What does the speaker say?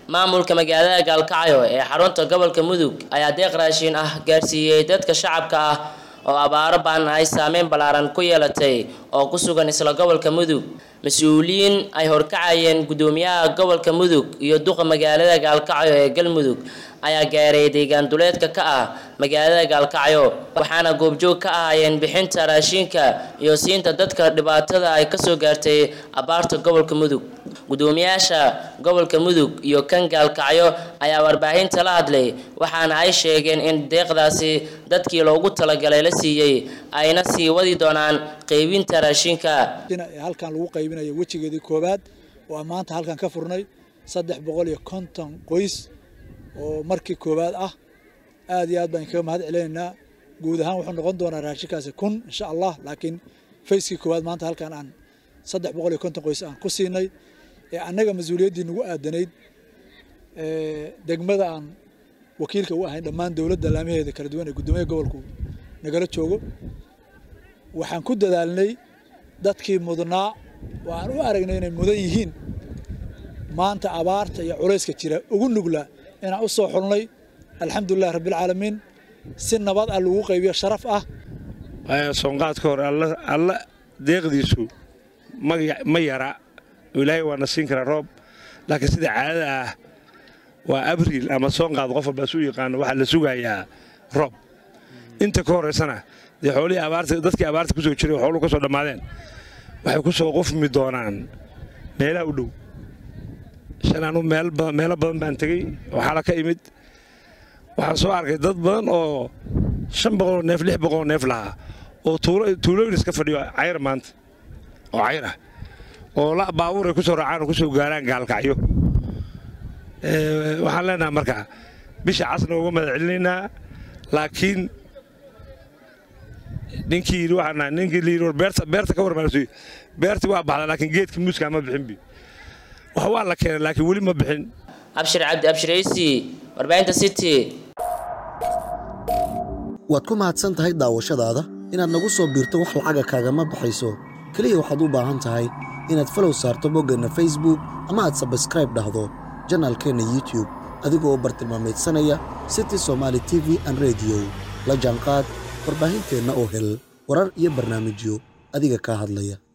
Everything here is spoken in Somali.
maamulka magaalada gaalkacyo ee xarunta gobolka mudug ayaa deeq raashiin ah gaarsiiyey dadka shacabka ah oo abaaro baan ay saameyn ballaaran ku yeelatay oo ku sugan isla gobolka mudug mas-uuliyiin ay horkacayeen guddoomiyaha gobolka mudug iyo duqa magaalada gaalkacyo ee galmudug ayaa gaaray deegaan duleedka ka ah magaalada gaalkacyo waxaana goobjoog ka ahaayeen bixinta raashiinka iyo siinta dadka dhibaatada ay kasoo gaartay abaarta gobolka mudug guddoomiyaasha gobolka mudug iyo kan gaalkacyo ayaa warbaahinta la hadlay waxaana ay sheegeen in deeqdaasi dadkii loogu talagalay la siiyey ayna sii wadi doonaan qeybinta raashinka halkan lagu qaybinayo wejigeedii koowaad oo maanta halkan ka furnay saddex boqol iyo konton qoys oo markii koowaad ah aad iyo aad baan kaga mahad celinaynaa guud ahaan wuxuu noqon doonaa raashinkaasi kun insha allah laakiin fayskii koowaad maanta halkan aan saddex boqol iyo konton qoys aan ku siinay ee annaga mas-uuliyaddii nagu aadanayd degmada aan wakiilka u ahayn dhammaan dowladda laamaheeda kala duwan ee guddoomiyaha gobolku nagala joogo waxaan ku dadaalnay dadkii mudnaa oo aan u aragnay inay mudan yihiin maanta abaarta iyo culayska jira ugu nugla inaan u soo xulnay alxamdulilah rabbilcaalamiin si nabad ah lagu qaybiyo sharaf ah soonqaadka hore alla deeqdiisu ma yara ilaahay waana siin karaa roob laakiin sida caadada ah waa abriil ama soonqaad qof walbaa su yaqaano waxaa la sugayaa roob inta ka horaysana dee xoolihii abaarta dadkii abaarta ku soo jiray oo xooluhu ka soo dhammaadeen waxay ku soo qufmi doonaan meelaha u dhow shan anu meelo badan baan tegey oo xala ka imid waxaan soo arkay dad badan oo shan boqoloo neef lix boqoloo neef lahaa oo tuulooyin iska fadhiyo cayr maanta oo cayr ah oo la baabuur ay ku soo raacaan oo ku soo gaaraan gaalkacyo waxaan leenahay marka bisha casna uga mahad celinaynaa laakiin ninkii yidhi waxaan nahay ninkii la yidhi war beerta beerta ka warmaanasuy beertii waa baxda laakiin geedkii muuskaa ma bixin bi wax waa la keenay laakiin weli ma bixin abshir cabdi abshiraysi warbaahinta city waad ku mahadsan tahay daawashadaada inaad nagu soo biirto wax lacaga kaagama baxayso keliya waxaad u baahan tahay inaad falow saarto boggeenna facebook ama aad sabskraib dhahdo janaalkeenna youtub adigoo bartilmaameedsanaya city somaali t v an rediyo la jaanqaad warbaahinteenna oo hel warar iyo barnaamijyo adiga kaa hadlaya